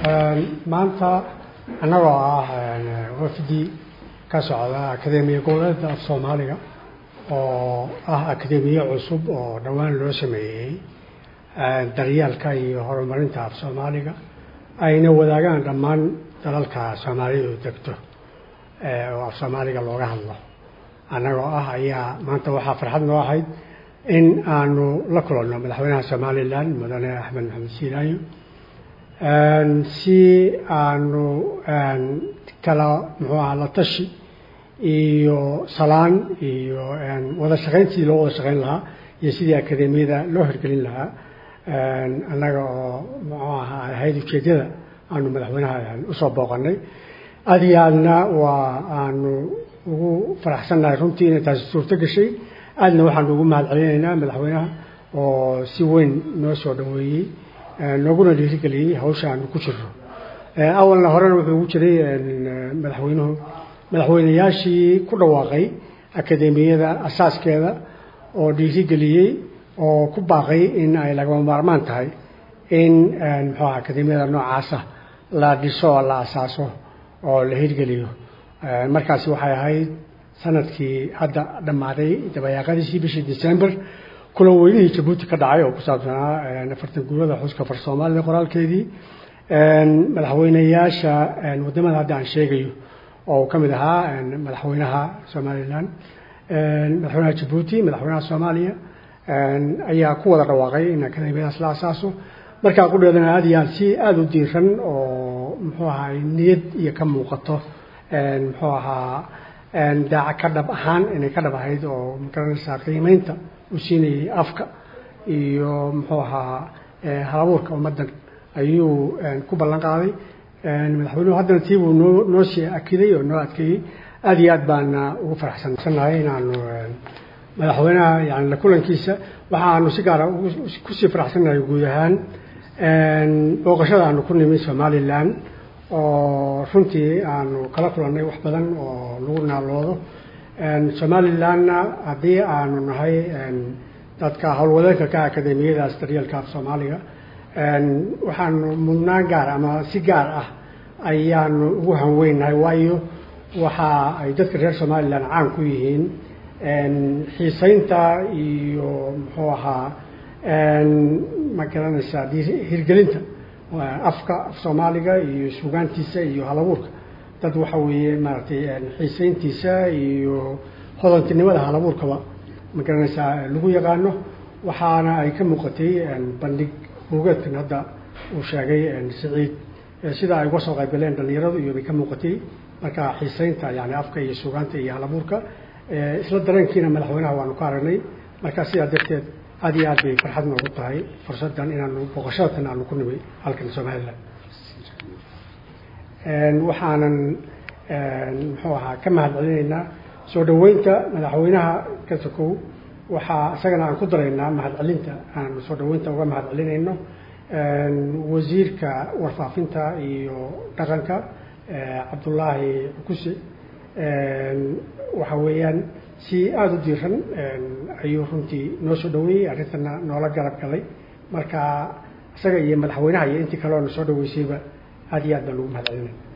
maanta annagoo ah wafdi ka socda akademiya goboleedka af soomaaliga oo ah akademiye cusub oo dhowaan loo sameeyey daryeelka iyo horumarinta af soomaaliga ayna wadaagaan dhammaan dalalka soomaalidu degto oo af soomaaliga looga hadlo annagoo ah ayaa maanta waxaa farxad noo ahayd in aanu la kulanno madaxweynaha somalilan mudane axmed maxamed siilaayo si aanu kala muxuu aha la tashi iyo salaan iyo wada shaqayn sidii loo wada shaqayn lahaa iyo sidii akademiyada loo hirgelin lahaa annaga oo muxuu aha ahayd ujeedyada aanu madaxweynaha usoo booqanay aada iyo aadna waa aanu ugu faraxsannahay runtii inay taasi suurto gashay aadna waxaanu ugu mahad celinaynaa madaxweynaha oo si weyn noo soo dhaweeyey nooguna dhiirigeliyey hawsha aanu ku jirno awalna horena wuxuu ugu jiray madaxweynuhu madaxweynayaashii ku dhawaaqay akademiyada asaaskeeda oo dhiirigeliyey oo ku baaqay in ay lagama maarmaan tahay in muxuu aha akademiyada noocaasa la dhiso oo la asaaso oo la hirgeliyo markaasi waxay ahayd sanadkii hadda dhammaaday dabayaaqadiisii bishii december kulan weynihii jabuuti ka dhacay oo ku saabsanaa afartan guurada xuska far soomaalida qoraalkeedii madaxweyneyaasha wadamada hadda aan sheegayo oo uu ka mid ahaa madaxweynaha somalilan madaxweynaha jabuuti madaxweynaha soomaaliya ayaa ku wada dhawaaqay in akademiyadaas la asaaso markaa qudheedana aada iyo aad si aada u diiran oo muxuu ahaa niyad iyo ka muuqato muxuu ahaa daaca ka dhab ahaan inay ka dhab ahayd oo magaranaysaa qiimeynta u siinayay afka iyo muxuu ahaa halabuurka ummaddan ayuu ku ballan qaaday madaxweynuhu haddana tii buu noo noo sii akiday oo noo adkeeyey aada iyo aad baana ugu faraxsansannahay inaanu madaxweynaha yani la kulankiisa waxaanu si gaara kusii faraxsannahay guud ahaan booqashada aanu ku nimi somalilan oo runtii aanu kala kulannay wax badan oo lagu naaloodo somalilanna haddii aanu nahay dadka howlwadeenka ka akademiyadaas daryeelka af soomaaliga waxaanu mudnaan gaar ama si gaar ah ayaanu ugu hanweynahay waayo waxa ay dadka reer somalilan caan ku yihiin xiisaynta iyo muxuu ahaa ma garanaysaa hirgelinta afka af soomaaliga iyo sugaantiisa iyo halabuurka dad waxa weeye maaragtay xiisayntiisa iyo hodantinimada halabuurkaba ma garanaysaa lagu yaqaano waxaana ay ka muuqatay bandhig buugeedkan hadda uu sheegay siciid sida ay uga soo qaybgaleen dhalinyaradu iyo bay ka muuqatay marka xiisaynta yani afka iyo sugaanta iyo halabuurka isla dareenkiina madaxweynaha waanu ka aragnay marka sidaa darteed aada iyo aad bay farxad noogu tahay fursaddan inaanu booqashadatan aanu ku nimay halkan somalilan waxaanan muxuu ahaa ka mahad celinaynaa soo dhaweynta madaxweynaha ka sokow waxaa isagana aan ku daraynaa mahad celinta aan soo dhaweynta uga mahad celinayno wasiirka warfaafinta iyo dhaqanka cabdullaahi cukuse waxa weeyaan si aada u diiran ayuu runtii noo soo dhaweeyey arrintana noola garab galay marka isaga iyo madaxweynaha iyo intii kale oo na soo dhaweysayba aada iyo aad baan ugu mahad celinay